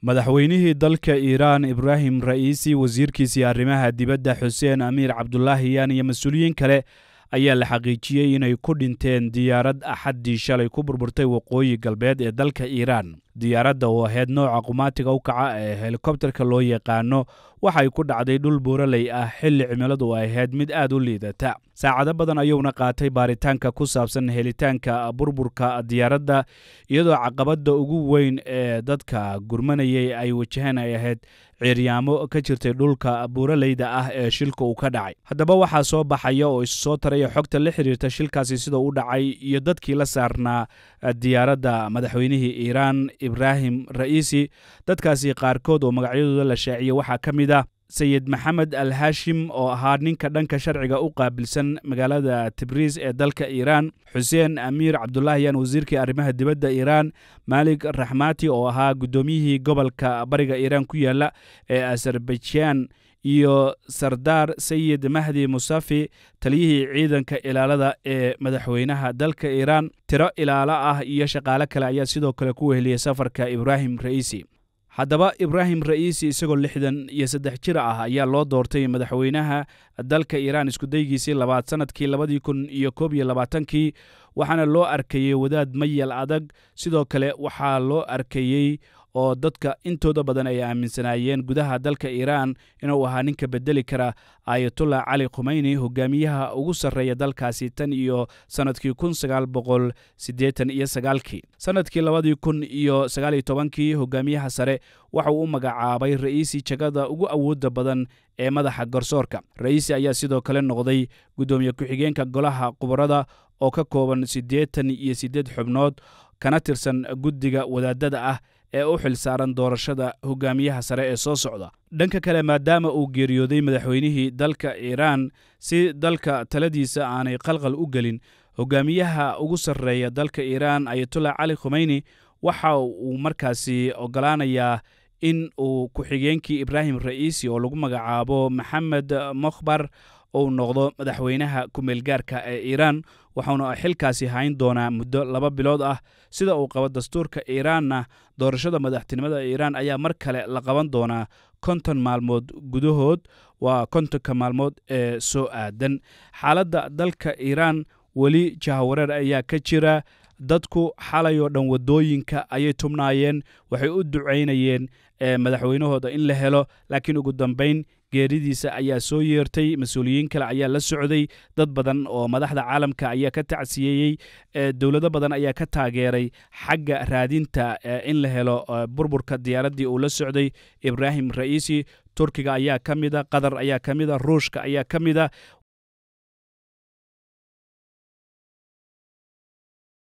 madaxweynihii dalka iiraan ibraahim ra'iisi wasiirkiisii arrimaha dibadda xuseen amiir cabdulaahiyaan iyo mas-uuliyiin kale ayaa la xaqiijiyey inay ku dhinteen diyaarad axaddii shalay ku burburtay waqooyi galbeed ee dalka iiraan diyaaradda oo ahayd nooca qumaatiga u kaca ee helikobterka loo yaqaano waxay ku dhacday dhul buuraley ah xilli cimiladu ay ahayd mid aad u liidata saacado badan ayuuna qaatay baaritaanka ku saabsan helitaanka burburka diyaaradda iyadoo caqabadda ugu weyn ee dadka gurmanayay ay wajaheen ay ahayd ciiryaamo ka jirtay dhulka buuraleyda ah ee shilka uu ka dhacay haddaba waxaa soo baxaya oo issoo taraya xogta la xiriirta shilkaasi sida u dhacay iyo dadkii la saarnaa diyaaradda madaxweynihii iiraan ibraahim ra'iisi dadkaasi qaarkood oo magacyadooda la shaaciyey waxaa ka mid ah sayid maxamed al hashim oo ahaa ninka dhanka sharciga u qaabilsan magaalada tibriis ee dalka iiraan xuseen amiir cabdulaahiyaan wasiirkii arrimaha dibadda iiraan maalik raxmati oo ahaa guddoomiyihii gobolka bariga iiraan ku yaala ee azerbaijan iyo sardaar sayid mahdi musafi taliyihii ciidanka ilaalada ee madaxweynaha dalka iiraan tiro ilaalo ah iyo shaqaale kale ayaa sidoo kale ku weheliyey safarka ibraahim ra'iisi haddaba ibraahim ra'iisi isagoo lixdan iyo saddex jir ah ayaa loo doortay madaxweynaha dalka iiraan iskudaygiisii labaad sannadkii labadii kun iyo koob iyo labaatankii waxaana loo arkayey wadaad mayal adag sidoo kale waxaa loo arkayey oo dadka intooda badan ay aaminsanaayeen gudaha dalka iiraan inuu ahaa ninka bedeli kara ayatullah cali khumeyni hogaamiyaha ugu sarreeya dalkaasi tan iyo sannadkii kun sagaal boqol siddeetan iyo sagaalkii sannadkii labadii kun iyo sagaaliyo tobankii hogaamiyaha sare waxauu u magacaabay ra'iisi jagada ugu awoodda badan ee madaxa garsoorka ra'iisi ayaa sidoo kale noqday guddoomiye ku-xigeenka golaha khubarada oo ka kooban siddeetan iyo siddeed xubnood kana tirsan guddiga wadaadada ah ee u xil saaran doorashada hogaamiyaha sare ee soo socda dhanka kale maadaama uu geeriyooday madaxweynihii dalka iiraan si dalka taladiisa aanay qalqal u gelin hogaamiyaha ugu sarreeya dalka iiraan ayatullah cali khumeyni waxa uu markaasi ogolaanayaa in uu ku-xigeenkii ibraahim ra'iisi oo lagu magacaabo maxamed mokhbar uu noqdo madaxweynaha ku-meelgaarka ee iiraan waxauna xilkaasi hayn doonaa muddo laba bilood ah sida uu qabo dastuurka iiraanna doorashada madaxtinimada iiraan ayaa mar kale la qaban doonaa konton maalmood gudahood waa kontonka maalmood ee soo aadan xaaladda dalka iiraan weli jahawareer ayaa ka jira dadku xalay oo dhan waddooyinka ayay tubnaayeen waxay u ducaynayeen madaxweynahooda in la helo laakiin ugu dambayn geeridiisa ayaa soo yeertay mas-uuliyiin kale ayaa la socday dad badan oo madaxda caalamka ayaa ka tacsiyeeyey dowlado badan ayaa ka taageeray xagga raadinta in la helo burburka diyaaraddii uu la socday ibraahim ra'iisi turkiga ayaa ka mida qatar ayaa ka mida ruushka ayaa ka mida